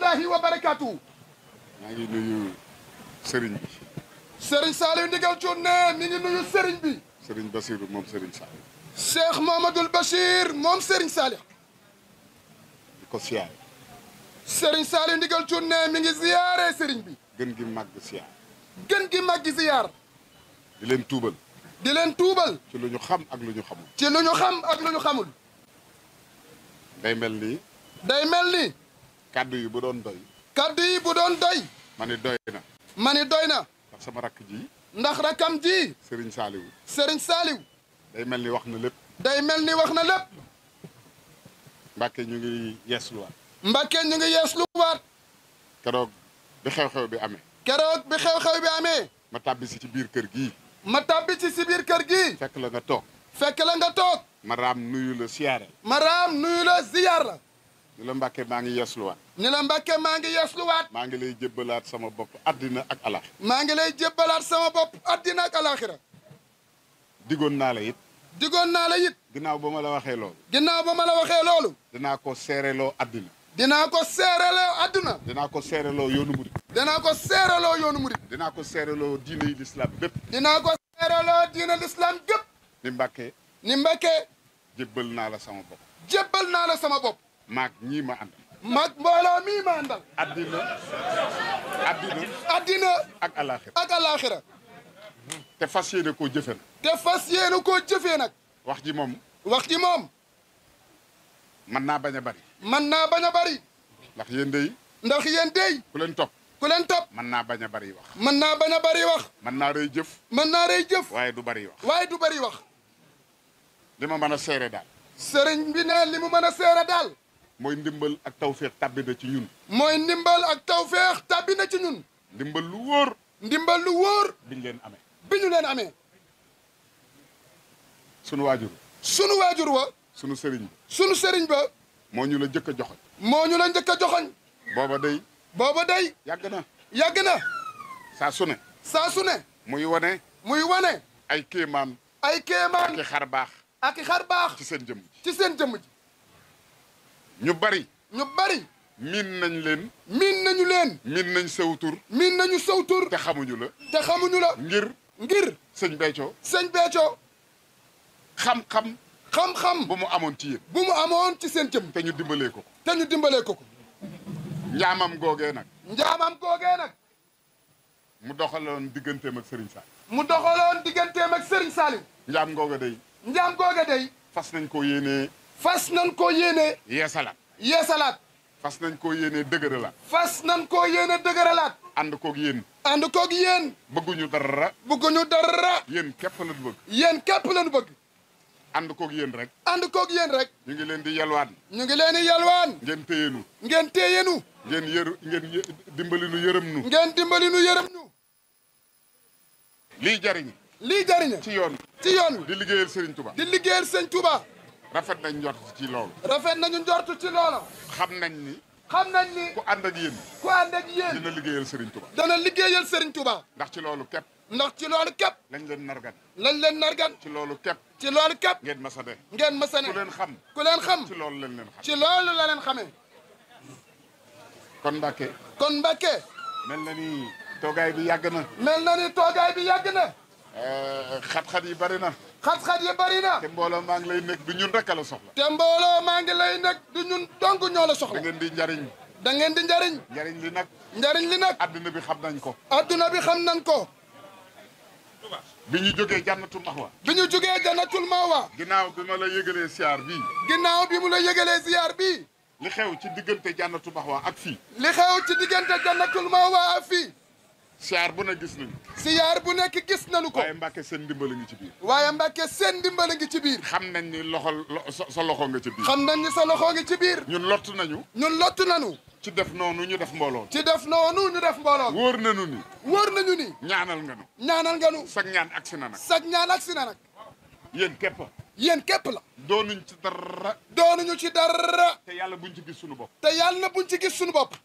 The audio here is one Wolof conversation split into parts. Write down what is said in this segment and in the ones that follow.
rahmatullahi wa barakatuhu maa ngi nuyu sëriñ bi Serigne Saliou Ndigal Thioune ne mi ngi nuyu Serigne bi sëriñ Basiru moom sëriñ Saliou Cheikh Mohamadul Bachir moom Serigne Saliou di ko siyaare Serigne Saliou Ndigal Thioune ne mi ngi ziyaare Serigne bi gën gi màgg siyaar gën gi màggi ziyaar di leen tuubal di leen tuubal ci lu ñu xam ak lu ñu xamul ci lu ñu xam ak lu ñu xamul day mel ni day mel ni kàddu yi bu doon doy kaddu yi bu doon doy ma ni doy na ma ni doy na ndax sama rakk ji ndax rakam ji sëriñ Saliou Serigne Saliou day mel ni wax na lépp day mel ni wax na lépp Mbàkke ñu ngi yeesluwaat Mbàkke ñu ngi yees lu waat keroog bi xew-xew bi amee keroog bi xew-xew bi amee ma tàbbi si ci biir kër gii ma tàbbi ci si biir kër gi fekk la nga toog fekk la nga toog ma raam nuyu la siyaare ma raam nuyu la ziyaar la ni la Mbàkke maa ngi yeesluwaat ni la Mbàkke maa ngi yees lu waat maa ngi lay jébbalaat sama bopp àddina ak alax maa ngi lay jébbalaat sama bopp addina ak alaxira digoon naa la it digoon naa la it ginnaaw ba ma la waxee loolu ginnaaw ba ma la waxee loolu dinaa ko seereloo àddina dinaa ko seereloo adduna dinaa ko seereloo yoonu murit dinaa ko seereloo yoonu murit dinaa ko seereloo diine yi lislaam bépp dinaa ko seereloo diina l'islam gépp ni Mbàkke ni Mbàkke jébbal naa la sama bopp jébbal naa la sama bopp maag ñii ma àndal mag mbooloo mii ma àndal àddina àddina addina ak alaxira ak alaxira te fas yéene koo jëfe na te fas yéene koo jëfee nag wax ji moom wax ji moom mën naa bañ a bari mën naa bañ a bari ndax yéen day ndax yéen dey ku leen topp ku leen topp mën naa bañ a bari wax mën naa bañ a bari wax mën naa rëy jëf mën naa rey jëf waaye du bari wax waaye du bari wax li ma mën a seere daal sëriñ bi ne li mu mën a seere daal mooy ndimbal ak tawféex tàbbi na ci ñun mooy ndimbal ak tawféex tàbbi na ci ñun ndimbal lu wóor ndimbal lu wóor biñ leen amee bi ñu leen amee sunu waajur sunu waajur wa sunu sëriñ bi sunu sëriñ ba moo ñu la jëkk a joxoñ moo ñu la njëkk a joxoñ booba day booba day yàgg na yàgg na saa su ne saa su ne muy wane muy wane ay kéemaan ay kéemaan ki xar baax ak i xar baax ci seen jëmm ci seen jëmm ji ñu bari ñu bari miin nañ leen miin nañu leen miin nañ sew tur miin nañu saw tur te xamuñu la te xamuñu la ngir ngir sëñ Béthio sëñ Béthio xam-xam xam-xam bu mu amoon ci yéen bu mu amoon ci seen jëmm te ñu dimbalee ko ko te ñu dimbalee ko ko njaamam googee nag njaamam googee nag mu doxaloon digganteem ak Serigne Sall mu doxaloon digganteem ak Serigne Saliou njaam googa day njaam googe day fas nañ ko yéenee fas nañ ko yéene yeesalaat yeesalaat fas nañ ko yéenee dëgëralaat fas nañ ko yéene dëgëralaat ànd koog yéen ànd koog yéen bëgguñu dara bëgguñu dara yéen képp la bëgg yéen képp lañu bëgg ànd koog yéen rek ànd koog yéen rek ñu ngi leen di yalwaan ñu ngi leen di yalwaan ngeen téyenu ngeen téyenu ngeen yër ngeen yë- dimbali nu yërëm nu ngeen dimbali nu yërëm ñu lii jariñ lii jariña ci yoon ci yoon wi di liggéeyal Serigne Touba di liggéeyal sëñ Touba rafet nañ njort ci loolu rafet nañu njortu ci loola xam nañ ni xam nañ ni ku ànd ak yéen ku ànd ak yéen dina liggéeyal Serigne Touba dana liggéeyal sëriñ Touba ndax ci loolu képp ndax ci loolu képp lañ leen nargan lañ leen nargan ci loolu képp ci loolu képp ngeen masa de ngeen mësa ne ku leen xam ku leen xam ci loolu lañ leen xam ci loolu la leen xamee kon Mbàkke kon Mbàkke mel na ni toogaay bi yàgg na mel na ni toogaay bi yàgg na Euh, xat-xat yi bari na xat-xat yi bari na te mbooloo maa ngi lay nekk du ñun rek a la soxla te mbooloo maa ngi lay nekk du ñun dong ñoo la da soxla ngeen di njariñ da ngeen di njariñ njariñ li nag njariñ li nag àddina bi xam nañ ko adduna bi xam nañ ko bi ñu jógee jànnatu maxwa bi ñu jugee janatul mawa ginnaaw bi ma la yëgalee siyaar bii ginnaaw bi mu la yëgalee ziyaar bi li xew ci diggante jànnatu maxwa ak fii li xew ci diggante janatul mawa ak fii siyaar bu ne gis nañu ziyaar bu nekk gis nañu ko waaye Mbàkke seen ndimbal a ngi ci biir waaye Mbàkke seen ndimbal a ngi ci biir xam nañ ni loxo lo- sa sa loxo nga ci biir xam nañ ni sa loxo ngi ci biir ñun lott nañu ñun lott nañu ci def noonu ñu def mbooloo ci def noonu ñu def mbooloo wóor nañu ni wóor nañu ni ñaanal nga nu ñaanal nga nu sag ñaan agsi na nag sag ñaan ak si na nag yéen képp yéen képp la doonuñ ci dara doonuñu ci dara te yàlla buñ ci gis suñu bopp te yàlla na buñ ci gis suñu bopp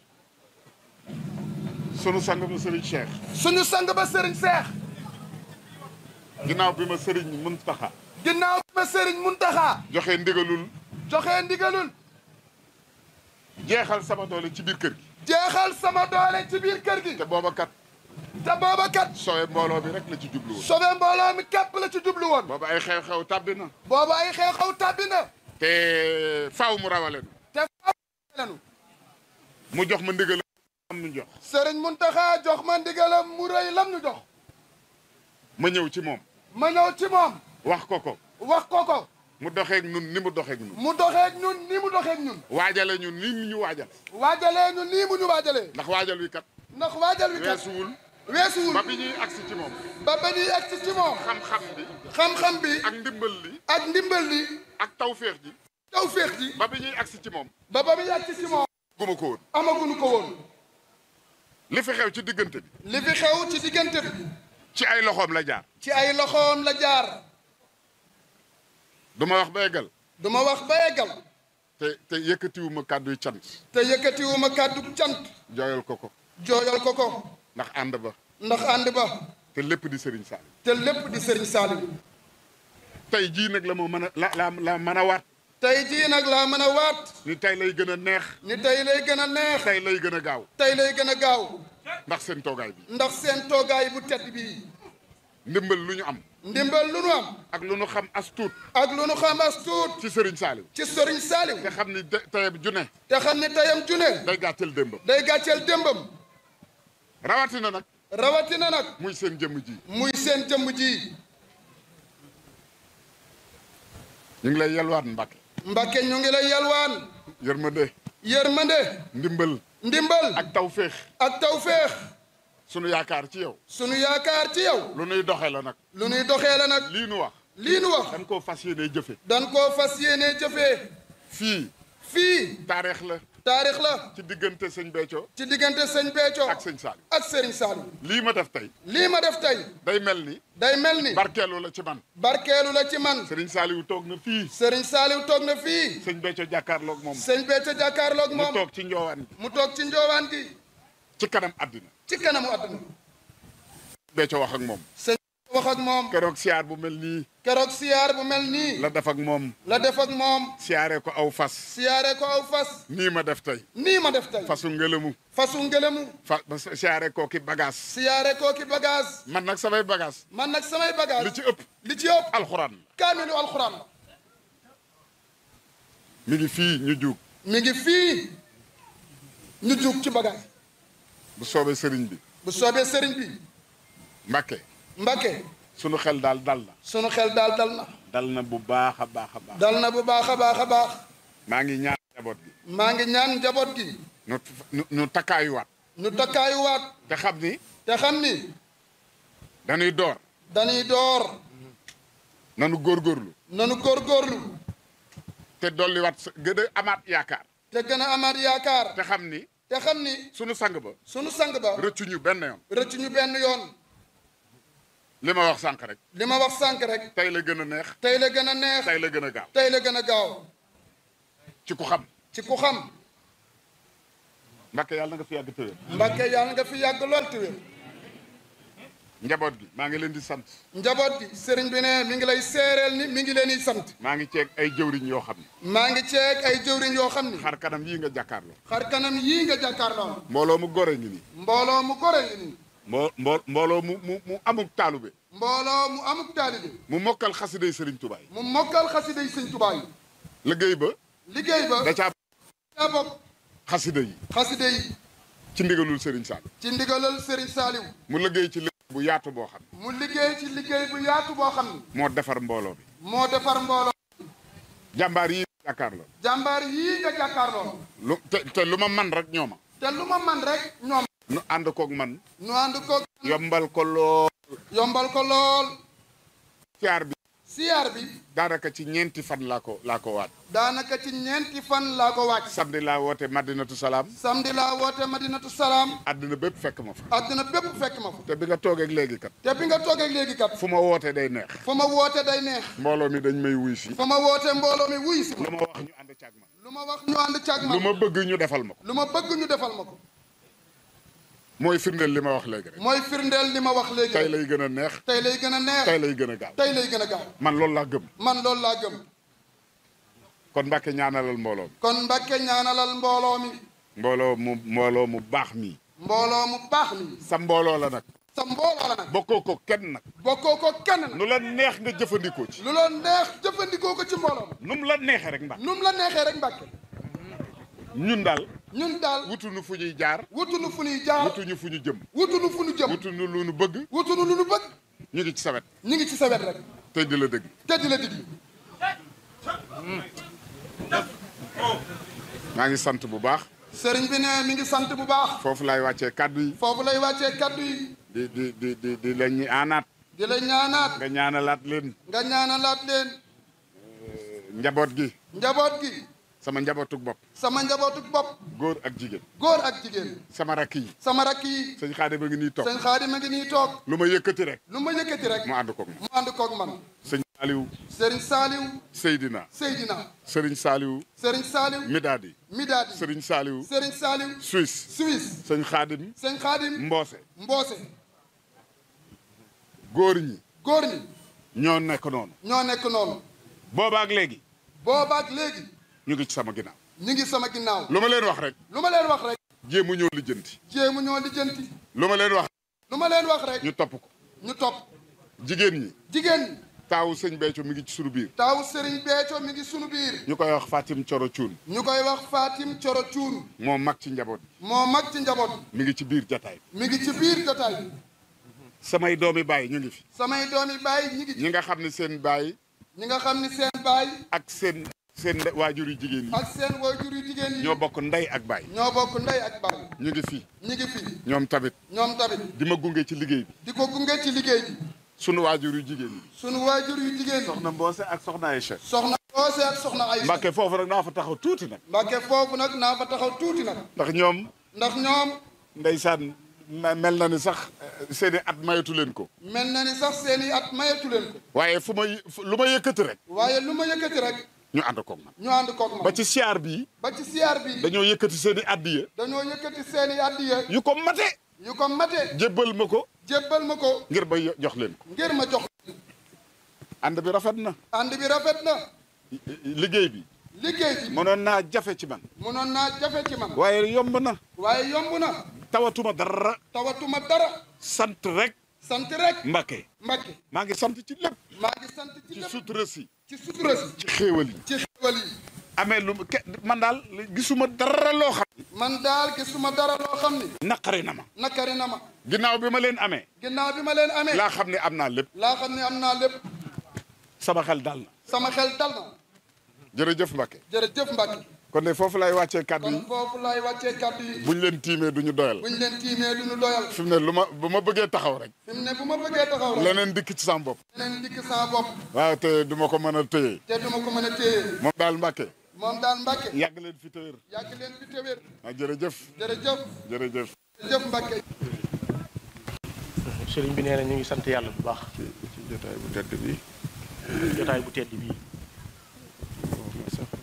sunu sang ba Serigne Cheikh suñu sang ba sëriñ seex ginnaaw bi ma Serigne Muntaxa ginnaaw bi ma sëriñ Muntaxa joxe ndigalul joxe ndigalul jeexal sama doole ci biir kër gi jeexal sama doole ci biir kër gi te booba kat te booba kat sowe mbooloo bi rek la ci jublu woon sobe mbooloo mi képp la ci jublu woon booba ay xew-xew tàbbi na booba ay xew-xew tàbbi na te faaw mu rawale nu te faaw lenu mu jox ma ndigal am nu jox sëriñ Muntaxa jox ma ndigalam mu rëy lam ñu jox ma ñëw ci moom ma ñëw ci moom wax ko ko wax ko ko mu doxeeg nun ni mu doxeeg nun mu doxeeg ñun ni mu doxeeg ñun waajale ñun ni mu ñu waajal waajalee ñu nii mu ñu waajalee ndax waajal wi kat ndax waajal wi kat weesuwul weesuwul ba bi ñuy agsi ci moom ba ba ñuy agsi ci moom xam-xam bi xam-xam bi ak ndimbal li ak ndimbal li ak tawféex ji tawféex ji ba bi ñuy agsi ci moom ba ba muy agsi ci moom guma ko woon amaguñu ko woon li fi xew ci diggante bi li fi xew ci diggante bi ci ay loxoom la jaar ci ay loxoom la jaar du ma wax ba eggal du ma wax ba eggal te te yëkkatiwuma kàdduy cant te yëkkatiwuma kàddu cant jooyal ko ko jooyal ko ko ndax ànd ba ndax ànd ba te lépp di Serigne Sall te lépp di sëriñ Saliou tey jii nag la moo mën a la la la mën a waat tey jii nag laa mën a waat ni tey lay gën a neex ni tey lay gën a neex tey lay gën a gaaw tey lay gën a gaaw ndax seen toogaay bi ndax seen toogaay bu tedd bii ndimbal lu ñu am ndimbal lu nu am ak lu ñu xam as tuut ak lu nu xam as tuut ci Serigne Saliou ci sëriñ Saliou te xam ni de- tey ju ne te xam ne teyam june day gàttal démbam day gàcceel démbam rawatina nag rawatina nag muy seen jëmm ji muy seen jëmm ji ñu ngi lay yelwaat Mbàkke Mbàkke ñu ngi lay yalwaan yërmande yërmande ndimbal ndimbal ak tawféex ak tawféex sunu yaakaar ci yow sunu yaakaar ci yow lu nuy doxe la nag lu nuy doxee la nag lii nu wax lii nu wax dañ koo fas yéene jëfe dan koo fas yéenee jëfee fii fii taarix la taarix la ci diggante sëñ Béthio ci diggante sëñ Béthio ak sëñ Saliou ak sëriñ Saliou lii ma def tey lii ma def tey day mel ni day mel ni barkeelu la ci man barkeelu la ci man sëriñ Saliou toog na fii sëriñ Saliou toog na fii sëñ Béthio jàkkaarloog moom sëñ Béthio jàkkaarloog mu moom toog ci njoowaan gi mu toog ci njoowaan gi ci kanam àddina ci kanamu àdduna Béthio wax ak moom sëñ wax ak moom keroog siyaar bu mel nii keroog siyaar bu mel nii la def ak moom la def ak moom siyaare ko aw fas siyaare ko aw fas nii ma def tey nii ma def tey fasu ngëlëmu fasu ngelamu fa ba siyaare koo ki bagage siyaare koo ki bagage man nag samay bagage man nag samay bagage li ci ëpp li ci ëpp alxuraan la kaamilu alxuraan la mi ngi fii ñu juug mi ngi fii ñu jug ci bagage bu soobee sëriñ bi bu soobee sëriñ bi Mbàkke Mbàkke sunu xel daal dal na sunu xel daal dal na dal na bu baax a baax a baax dal na bu baax a baax a baax maa ngi ñaan njaboot gi maa ngi ñaan njaboot gi nu nu nu takkaayuwaat ñu takkaayuwaat te xam ni te xam ni dañuy door dañuy door nanu góorgóorlu nanu góorgóorlu te dolliwaat sa gën a amaat yaakaar te gën a amaat yaakaar te xam ni te xam ni sunu sang ba sunu sang ba rëccuñu benn yoon rëcc ñu benn yoon li ma wax sànq rek li ma wax sànq rek tey la gën a neex tey la gën a neex tey la gën a gaaw tey la gën a gaaw ci ku xam ci ku xam Mbàkke yàlla na nga fi yàgg tëwér Mbàkke yàlla nga fi yàgg lool te wér njaboot gi maa ngi leen di sant njaboot gi sëriñ bi ne mi ngi lay seereel ni mi ngi leen di sant maa ngi ceeg ay jëwriñ yoo xam ne maa ngi ceeg ay jëwriñ yoo xam ni xar kanam yii nga jàkkaarloo xar kanam yii nga jàkkaarloo mbooloo mu gore ngi nii mbooloo mu gore ngi nii mbo mbo mbooloo mu mu mu amuk taalube mbooloo mu amuk taalibe mu mokkal xasiday sëriñ Tuubaa yi mu mokkal xasida yi sëñ Tuubaa yi liggéey ba liggéey ba da caa daa bokk xasida yi xasida yi ci ndigalul sëriñ Sall ci ndigalal sëriñ Saaliw mu liggéey ci liggéey bu yaatu boo xam ne mu liggéey ci liggéey bu yaatu boo xam ni moo defar mbooloo bi moo defar mbooloo jàmbaar yi jàkkaarloo jàmbaar yii nga jàkkaarloo lu te te lu ma man rek ñooma te lu ma man rek ñoom nu ànd koog man nu ànd ko yombal ko lool yombal ko lool siyaar bi siyaar bi daanaka ci ñeenti fan laa ko laa ko waat daanaka ci ñeenti fan laa ko wàcc samedi laa woote madinatu salaam samedi laa woote madinatu salaam àddina bépp fekk ma fa àddina bépp fekk ma fa te bi nga toogeeg léegi kat te bi nga toogee léegi kat fu ma woote day neex fu ma woote day neex mbooloo mi dañ may wuy si fu ma woote mbooloo mi wuy si lu ma wax ñu ànd caag man lu ma wax ñu ànd càgg ma lu ma bëgg ñu defal ma ko lu ma bëgg ñu defal ma ko mooy firndeel li ma wax léegi rek mooy firndeel li ma wax léegi tey rek lay gën a neex tey lay gën a neex tey lay gën a gaaw tey lay gën a gaaw man loolu laa gëm man loolu laa gëm kon Mbàkke ñaanalal mbooloo mi kon Mbàkke ñaanalal mbooloo mi mbooloo mu mbooloo mu baax mi mbooloo mu baax mi sa mbooloo la nag sa mbooloo la nag bokkoo ko kenn nag bokkoo ko kenn nag nu la neex nga jëfandikoo ci lu la neex jëfandikoo ko ci mbooloo nu mu la neexee rek Mbàkke num la neexee rek Mbàkke ñun daal ñun daal wutuñu fu ñuy jaar wutunu fu ñuy jaar wutuñu fu ñu jëm wutunu fu ñu jëm wutuñu lu ñu bëgg wutunu lu nu bëgg ñu ngi ci sa wet ñu ngi ci sa wet rek tey di la dëgg te di la diglu maa ngi sant bu baax sëriñ bi ne mi ngi sant bu baax foofu laay wàccee kàddu yi foofu lay wàccee kaddu yi di di di di di la ñi aanaat di la ñaanaat nga ñaanalaat leen nga ñaanalaat leen njaboot gi njaboot gi sama njabootuk bopp sama njabootuk bopp góor ak jigéen góor ak jigéen sama rakk yi sama rakk yi sëñ xaade ba ngi nii toog sëñ Xaadim a ngi nii toog lu ma yëkkati rek lu ma yëkkati rek mu ànd ko mu ànd koog man sëñ Saaliw sëriñ Saaliw Seydina Seydina sëriñ Saaliw sëriñ Saaliw Midaadi Midaadi sëriñ Saaliw sëriñ Saaliw Suisse Suisse sëñ xaadim sëñ Xaadim Mboose Mboose góor ñi góor ñi ñoo nekk noonu ñoo nekk noonu boobaak léegi boobaak léegi ñu ngi ci sama ginnaaw ñu ngi sama ginnaaw lu ma leen wax rek lu ma leen wax rek jéemu ñoo lijjanti jéemu ñoo lijjanti lu ma leen wax lu ma leen wax rek ñu topp ko ñu topp jigéen ñi jigéen ñi taawu sëñ Béthio mi ngi ci sunu biir taaw sëriñ Béthio mi ngi sunu biir ñu koy wax Fatim Coro Cuun ñu koy wax Fatim Coro Cuun moo mag ci njaboot moo mag ci njaboot mi ngi ci biir jataay mi ngi ci biir jotaay bi samay doomi baay ñu ngi fi samay doomi baay ñi ngi ci ñi nga xam ne seen baay ñi nga xam ni seen baay ak seen seen waajur yu jigéen yi ak seen waajur yu jigéen yi ñoo bokk ndey ak baay ñoo bokk ndey ak baay ñu ngi fi ñi ngi fi ñoom tamit ñoom tamit di ma gunge ci liggéey bi di ko gunge ci liggéey bi sunu waajur yu jigéen yi sunu waajur yu jigéen yi soxna Mboose ak soxna Aïcha soxna Oose ak soxna Aysa Mbàkke foofu rek naa fa taxaw tuuti nag Mbàkke foofu nag naa fa taxaw tuuti nag ndax ñoom ndax ñoom ndeysaan me- mel na ni sax eh, seeni at mayatu leen ko mel na ni sax seeni at mayatu leen ko waaye fu ma y- fu- lu ma yëkkati rek waaye lu ma yëkkati rek ñu ànd koog man ñu ànd koog ma ba ci siyaar bii ba ci siyaar bi dañoo yëkkati seeni addiya dañoo yëkkati seeni addiya yu ko mate yu ko mate jébbal ma ko jébbal ma ko ngir ba yo- jox leen ko ngir ma jox ànd bi rafet na ànd bi rafet na liggéey bi liggéey bi mënoon naa jafe ci man mënoon naa jafe ci man waaye yomb na waaye yomb na tawatuma dara tawatuma dara sant rek sant rek Mbàkke Mbàkke maa ngi sant ci lépp maa ngi sant ci ci lépp sutura si ci sutura si ci xéewal yi ci xéwal yi amee lu mu ke- man daal gisuma dara loo xam man daal gisuma dara loo xam ni naqari na ma nakari na ma ginnaaw bi ma leen amee ginnaaw bi ma leen amee laa xam ne am naa lépp laa xam ne am naa lépp sama xel dal na sama xel dal na jërëjëf Mbàkke jërëjëf Mbàkke kon de foofu lay wàccee kàddu kon yi foofu laay wàccee kàddu yi buñ leen tiimee duñu doyal buñ leen tiimee du ñu doyal fi mu ne lu ma bu ma bëggee taxaw rek fi mu ne bu ma bëggee taxaw rek leneen dikk ci sama bopp leneen dikk sama bopp waaw te du ma ko mën a téye te duma ko mën a téye moom daal Mbàkke moom daal Mbàkke yàgg leen fi téwér yàgg leen fi téwér ah jërëjëf jërëjëf jërëjëf jërëjëf Mbàkke sëriñ bi nee na ñu ngi sant yàlla bu baax ci ci jotaay bu tedd bi jotaay bu tedd bii wax na sax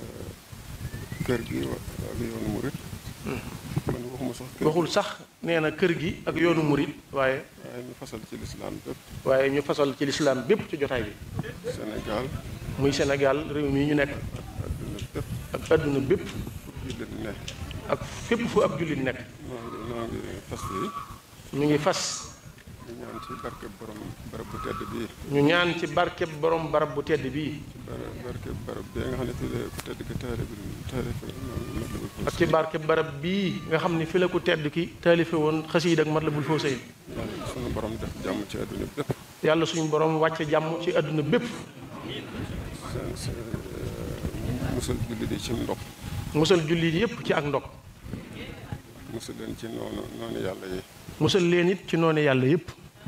kër gi wa- ak yoonu murit man waxuma sax kër waxul sax nee na kër gi ak yoonu murit waaye waaye ñu fasal ci lislaam bépp waaye ñu fasal ci lislaam bépp ci jotaay bi Sénégal muy Sénégal réew mi ñu nekk adduna bépp ak adduna bépp jullit ne ak fépp fu ab jullit nekk noo ngi noo ngi fas yi ñu ngi fas di ñaan ci barke borom barab bu tedd bii ñu ñaan ci barkeb borom barab bu tedd bii bara barke barab bi nga xam ne fii la ku tedd ki taale bi taale fi noonu ak ci barkeb barab bii nga xam ni fi la ko tedd ki taalife woon xasiid ak Matlabul Fawzayni yàlla sunu borom def jàmm ci adduna bépp yàlla suñu borom wàcce jàmm ci adduna bépp seen seen musal jullit yi ci ndox musal jullit yépp ci ak ndog musal leen ci noonu noonu yàlla yi musal leen it ci noonu yàlla yépp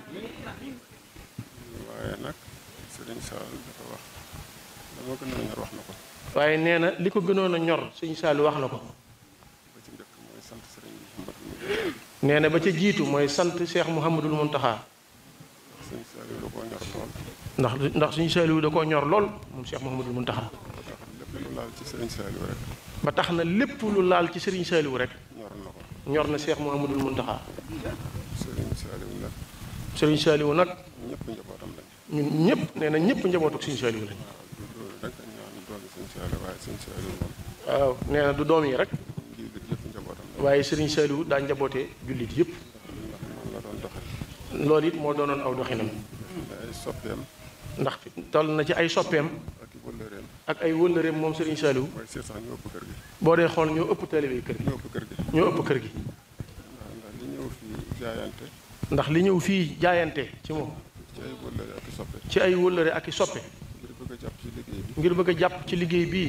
waaye nag Sëriñ Saal dafa wax dama gën a ñor wax na ko waaye nee na li ko gënoon a ñor sëñ Saalu wax na ko ba ci njëkk mooy sant sëriñ Mouhamadou nee na ba ca jiitu mooy sant Cheikh Mouhamadul Muntaxa sëñ Saliou da koo ñor lool ndax ndax suñu Saliou da koo ñor lool moom Cheikh Mouhamadul Muntaxa ba tax lépp lu laal ci sëriñ Saliou rek ba tax na lépp lu laal ci Serigne Saliou rek ñor na ko ñor na Cheikh Mouhamadul Muntaxa sëriñ Saliou nag Serigne Saliou nag ñëpp njabootam lañ ñun ñëpp nee na ñëpp njabootu Serigne Saliou lañ waaw du loolu rek dañ ñaan doon sëñ Saliou waaye sëñ Saliou moom waaw nee na du doom yi rek ngir gi yëpp njabootam la waaye Serigne Saliou daa njabootee jullit yëpp ndax man la doon doxal loolu it moo doonoon aw doxinam ay soppeem ndax toll na ci ay soppeem ak i wëllëreem ak ay wëllëreem moom Serigne Saliou mooy seet sax ñoo ëpp kër gi boo dee xool ñoo ëpp taalibe kër gi ñoo ëpp kër gi ñoo ëpp kër gi ndax ndax li ñëw fii jaayante ndax li ñëw fii jaayante ci moom ci ay wëllëre ak i soppe ci ay wëllëre ak i soppe ngir bëgg a jàpp ci liggéey bi ngir bëgg a jàpp ci liggéey bii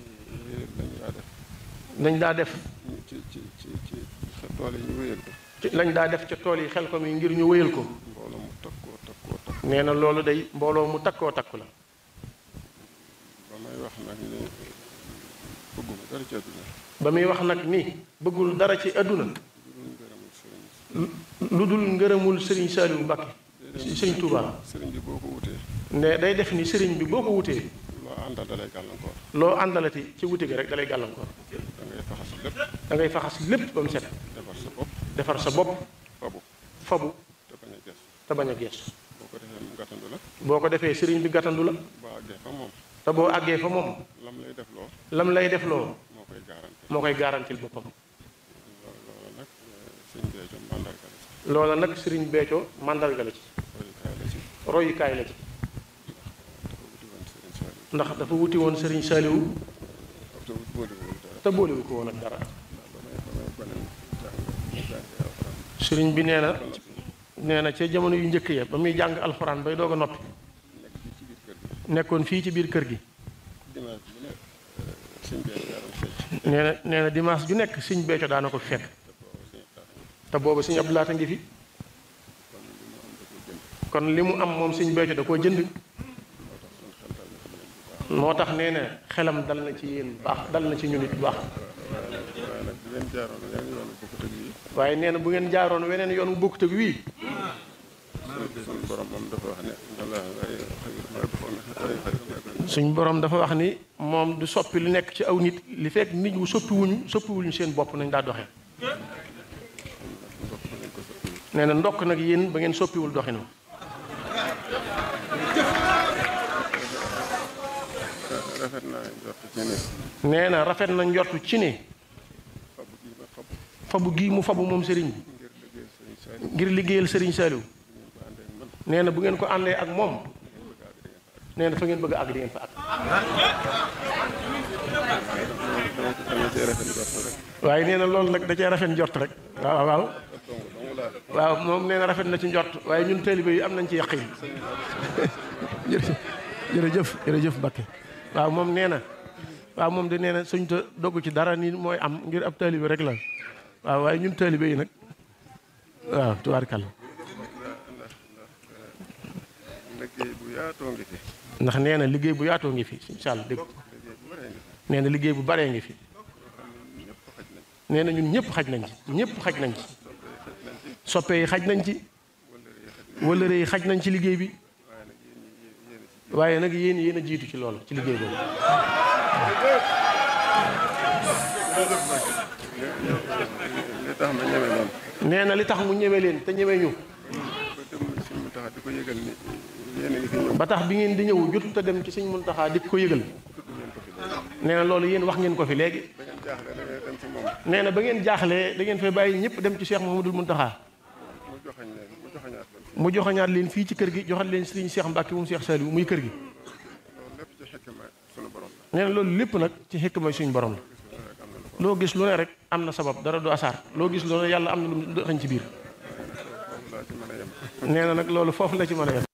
lañu daa def nañ daa def ñu ci ci ci ci sa tool yi ñu wéyal ko ci lañ daa def ca tool yi xel ko mi ngir ñu wéyal ko mbooloo mu takkoo takkoo takk nee na loolu day mbooloo mu takkoo takku la ba may wax nag ne bëgguma dara ci àdduna ba muy wax nag ni bëggul dara ci àdduna lu ngërëmul sëriñ lu dul ngërëmul sëriñ Saliou Mbacke sëriñ Touba sëriñ bi boo ko wutee ne day def ni sëriñ bi boo ko wutee loo àndal dalay gàllankoor loo àndalati ci wuti gi rek dalay gàllankoor da ngay faxas lépp da ngay faxas lépp ba mu set defar sa bopp defar sa bopp fabu fabu te bañ a ges te bañ a geesu boo ko defee mu gàttandu la boo ko defee sëriñ bi gàttandu la boo àggee fa moom te boo àggee fa moom lam lay def loo lam lay def loo moo koy garanti moo koy garantil boppam loolu loolu nag sëñ Béthio mandarga la ci loola nag sëriñ Béthio màndarga la ci royukaay la ci royukaay la ci dafa wuti woon sëriñ Saliou ndax dafa wuti woon sëriñ Saliou te wuti boole dara te boolewu ko woon ak dara ba may ba may gone jàng jàng alxuraan sëriñ bi nee na ba noppi nee na ca jamono yu njëkk ya ba muy jàng alxuraan bay doog a noppi nekk fii ci biir kër gi nekkoon fii ci biir kër gi dimanche bu ne sëñ Béthio yaa doon fecc nee na nee na dimanche ju nekk sëñ Béthio daana ko fi fekk te boobu sëñ Abdou Lahat a ngi fi kon li mu am moom sëñ Béthio da koo jënd moo tax nee na xelam dal na ci yéen bu baax dal na ci ñun it bu baax waaye nag di leen jaaroon yeneen yoonu bokkut ak yi waaye nee na bu ngeen jaaroon weneen yoon wu bokkut ak wii suñu borom moom dafa wax ne wala ay xayir maa bi foog na ay xayir maa bi suñ borom dafa wax ni moom du soppi lu nekk ci aw nit li fekk nit wu soppiwuñu soppiwuñu seen bopp nañ daa doxee ndokk ba ngeen ko soppi nee na ndokk nag yéen ba ngeen soppiwul doxinu rafet naa jot ci ne nee na rafet na njortu ci ne fabu gi ma fabu fabu gii mu fabu moom sëriñ bi ngir liggéey sëriñ Saliou ngir liggéeyal sëriñ Saliou ko àndee ak man nee na bu ngeen ko àndee ak moom nee na fa ngeen bëgg a àgg di ngeen fa àgg dama ko dama cee rafet jot rek waaye nee na loolu nag da cee rafet njort rek waaw waaw dong dong laa def waaw moom nee na rafet na ci njort waaye ñun taalibe yi am nañ ci yaqin jërëjëf jërëjëf jërëjëf Mbakke waaw moom nee na waaw moom de nee na suñ ta dogg ci dara ni mooy am ngir ab taalibe rek la waaw waaye ñun taalibe yi nag waaw tubaarkàlla ndax ndax liggéey bu yaatoo ngi fi ndax nee na liggéey bu yaatoo ngi fi incha allah dégg liggéey bu bëree ngi fi nee na liggéey bu baree ngi fi ñëpp xaj nañ nee na ñun ñëpp xaj nañ ci ñëpp xaj nañ ci soppe yi xaj nañ ci wëllëre yi xaj nañ ci liggéey bi waaye nag yéen ñi yéen waaye nag yéen yéen a ci a jiitu ci loolu ci liggéey boobu li tax ma ñeme noonu nee na li tax mu ñeme leen te ñeme ñu ba dem si mu tax di ko yëgal ni yéen a ngi fi ñëw ba tax bi ngeen di ñëw jotut a dem ci sëñ Muntaxa di ko yëgal nee na loolu yéen wax ngeen ko fi léegi da ngeen jaaxle da ngeen dem ci moom nee na ba ngeen jaaxlee da ngeen fay bàyyi ñëpp dem ci Cheikh Mouhamadoul Muntaxa mu joxañ leen mu joxañaat leen mu joxañaat leen fii ci kër gi joxat leen sëriñ Cheikh Mbacke moom Cheikh Saliou muy kër gi loolu lépp ci xekma sunu borom la nee na loolu lépp nag ci xekk may suñu borom la rek am na lu ko loo gis lu ne rek am na sabab dara du asaar loo gis lu ne yàlla am na lu mu xañ ci biir foofu laa ci mën a yem nee na nag loolu foofu la ci mën a yem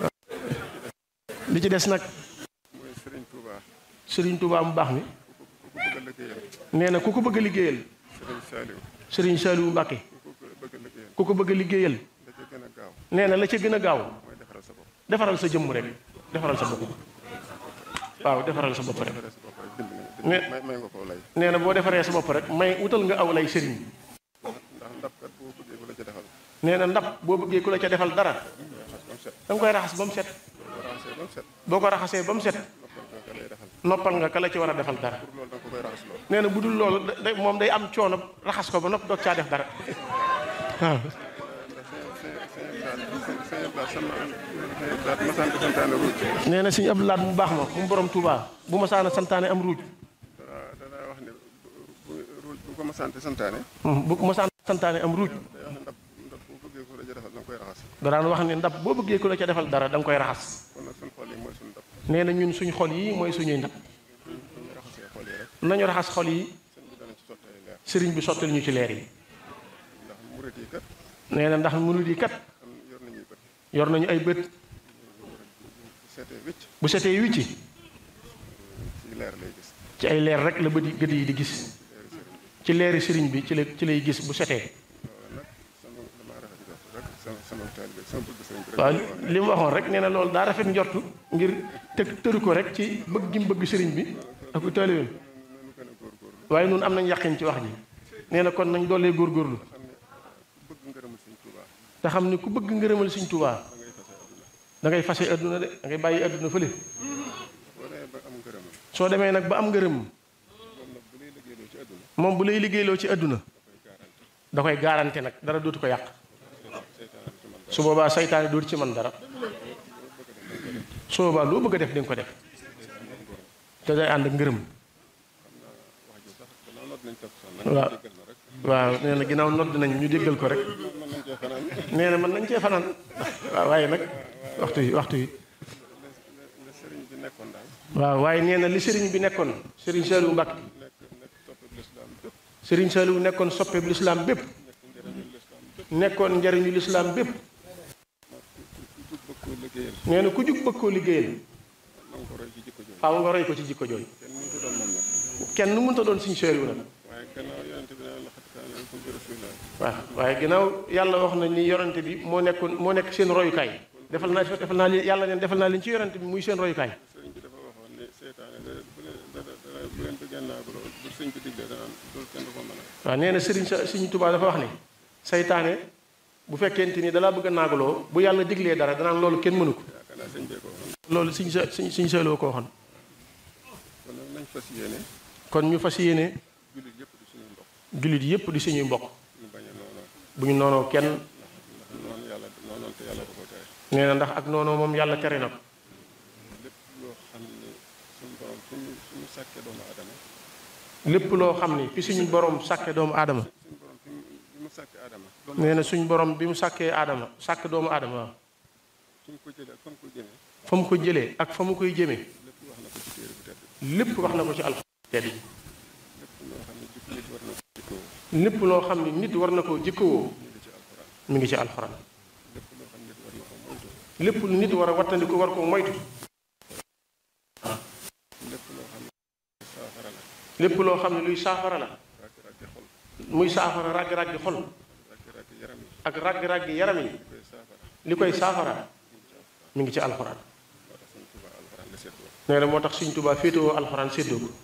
li ci des nag mooy Serigne Touba sëriñ Touba mu baax mi ku ko bëgg a liggéeyal nee na ku ko bëgg a liggéeyal Serigne Saliou sëriñ Saliou Mbacke ku ko bëgg a liggéeyal ku ko bëgg a liggéeyal da ca gën a gaaw nee na la ca gën a gaaw mooy defaral sa bopp defaral sa jëmm rek defaral sa bopp waaw defaral sa bopp rek defaral sa bopp rek dimbali Mais- may may nga koo lay nee na boo defaree sa bopp rek may wutal nga aw lay sëriñ ndax ndabkat boo bëggee ku la ca defal nee na ndab boo bëggee ku la ca defal dara raxas ba mu set da nga koy raxas ba mu set boo raxasee ba mu set boo ko raxasee ba mu set noppal nga ka lay defal noppal nga ka la ci war a defal dara pour loolu da nga ko koy raxas lool nee na bu dul loolu da- da- moom day am coono raxas ko ba nopp doog caa def dara waaw ndax sëñ sëñ sëñ sëñ Abdou sama sëñ Abdou masaan ko santaane ruuj nee na sëñ Abdou Lahad mu baax ma mu borom Touba bu ma saana santaane am ruuj bu ko ma sant santaane bu ko mosaan santaane am ruuj day wax ne ndab ndab boo bëggee ko la ja defal da nga koy raxas da daan wax ne ndab boo bëggee ku la ca defal dara da nga koy raxas kon nag suñ xol yi mooy suñ ndab nee na ñun suñ xol yi mooy suñuy ndab bu ñu raxasee xol yi rek nañu raxas xol yi sëñ bi dana ci sotti ay leer sëriñ bi sottal ñu ci leer yi ndax murit yi kat nee na ndax murid yi kat am yor nañuy bët yor nañu ay bët bu seetee wicc bu setee wicci ci leer lay gis ci ay leer rek la bët yi gët yi di gis ci leeri sëriñ bi ci la ci lay gis bu setee loolu nag sama damaa rafet jot rek sama sama taalibe sama bëgg sëñ bi rek waaw moo wax li mu waxoon rek nee na loolu daa rafet njortu ngir tëg tëru ko rek ci bëgg gi mu bëgg sëriñ bi ak taalibeem nanu gën a góorgóorlu waaye nun am nañ yàqin ci wax ji nee na kon nañ doolee góorgóorlu bëgg ngërëmul sëñ Tuubaa te xam ne ku bëgg ngërëmal Sëriñ Tuubaa da ngay fase adduna de da ngay bàyyi adduna fële boo demee ba am ngërëmam soo demee nag ba am ngërëm moom nag bu lay liggéeyloo ci àdduna moom bu lay liggéeyloo ci adduna da koy garanté nag dara dootu ko yàq su boobaa saytaane dootu ci man dara su boobaa loo bëgg a def di nga ko def te day ànd ak ngërëm wax ji sax gannaaw noot nañ topp sax nag waaw jéggal na rek waaw nee na ginnaaw nodd nañ ñu déggal ko rek mën nañ cee fanaan nee na mën nañ cee fanaan waaw waaye nag waxtu yi waxtu yi la sëriñ bi nekkoon daal waaw waaye nee na li sëriñ bi nekkoon sëriñ Saliou Mbacke nekk nekk topp lislaam bépp sëriñ Saliou nekkoon soppeeb lislaam bépp nekk njëriñu lislaam bépp nekkoon njariñu lislaam bépp ku jug bëgg koo liggéeyal nee na ku jug bëgg koo liggéeyal na nga ko roy ci jikko jooju faaw nga roy ko ci jikko jooju kenn mënut a doon moom nag kenn mënta doon suñu Saliou nag waaye gannaaw yonente bi naan la xat kaana lakum fi rasuulillaahi waaw waaye ginnaaw yàlla wax na ni yorante bi moo nekkoon moo nekk seen royukaay defal naa defal naa leen yàlla neen defal naa leen ci yorante bi muy seen royukaay sëriñ bi dafa waxoon ne seytaane da bu leen da da bu leen bëggee naa bu bu sëñ bi diglee danaan loolu kenn du ko mën a waaw nee na sëriñ sa Sëriñ Tuubaa dafa wax ne saytaane bu fekkente ni dalaa bëgg a naagaloo bu yàlla diglee dara danaan loolu kenn mënu ko yaakaar naa sëñ bee ko waxoon loolu suñ sa suñ suñ Saliou ko waxoon kon nag nañ fas yéene kon ñu fas yéene jullit yëpp di suñu mbokk jullit yépp di suñuy mbokk ñu bañ a noonoo bu ñu noonoo kenn ndax noonu yàlla noonoon te yàlla da ko tere nee na ndax ak noonoo moom yàlla tere na ko lépp loo xam ne suñu borom suñu suñu sàkkee doomu aadama lépp loo xam ni fi suñu borom sàkke doomu aadama suñu borom fi mu fi mu sàkkee aadama nee na suñu borom bi mu sàkkee aadama sàkk doomu aadama waaw suñ ko jëlee ak fa mu ko jëmee fa mu ko jëlee ak fa mu koy jëmee lépp wax na ko ci téere bu tedd bi lépp wax na ko ci alxuraan tedd yi lépp loo xam ne jikko nit war na ko jikkoo lépp loo xam ne nit war na koo jikkowoo ñu ngi ci alxuraan mi ngi ci alxuraan lépp loo xam ne nit war na ko moytu lépp lu nit war a wattandiku war ko moytu lépp loo xam ne saafara la lépp loo xam ne luy saafara la ràgg-ràggi xol muy saafara ràgg-ràggi xol ràgg-ràggi yaram yi ak ràgg-ràggi yaram yi koy saafara li koy saafara mi ngi ci alxuraan moo tax suñ Tuubaa alxuraan la seetloo nee na moo tax Sëriñ Tuubaa féetewoo alxuraan séddoo ko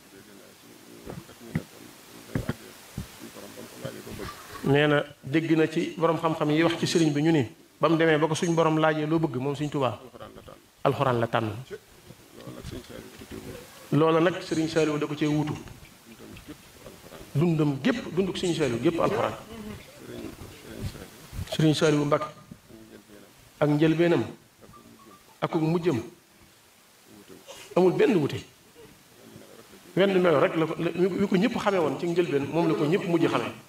dégg naa ci wax kat ñu ne kon day àgg suñu borom ba mu ko laajee ba bëgg nee na dégg na ci borom xam-xam yi wax ci sëriñ bi ñu ni ba mu demee ba ko suñ borom laajee loo bëgg moom Sëriñ Tuubaa alxuraan la tànn alxuraan la tànn loolu nag suñ Saaliw da cee wóor loola nag Sëriñ Saliou da ko cee wuutu dundam gépp alxuraan dundam gépp dunduk Sëriñ Saliou gépp alxuraan sëriñ sëriñ Saaliw Sëriñ Saliou Mbacke ñu njëlbeenam ak njëlbeenam ak mujjam amul benn wute wenn melo rek la ko wi ko ñëpp xamee woon ci njëlbeen moom la ko ñëpp mujj xamee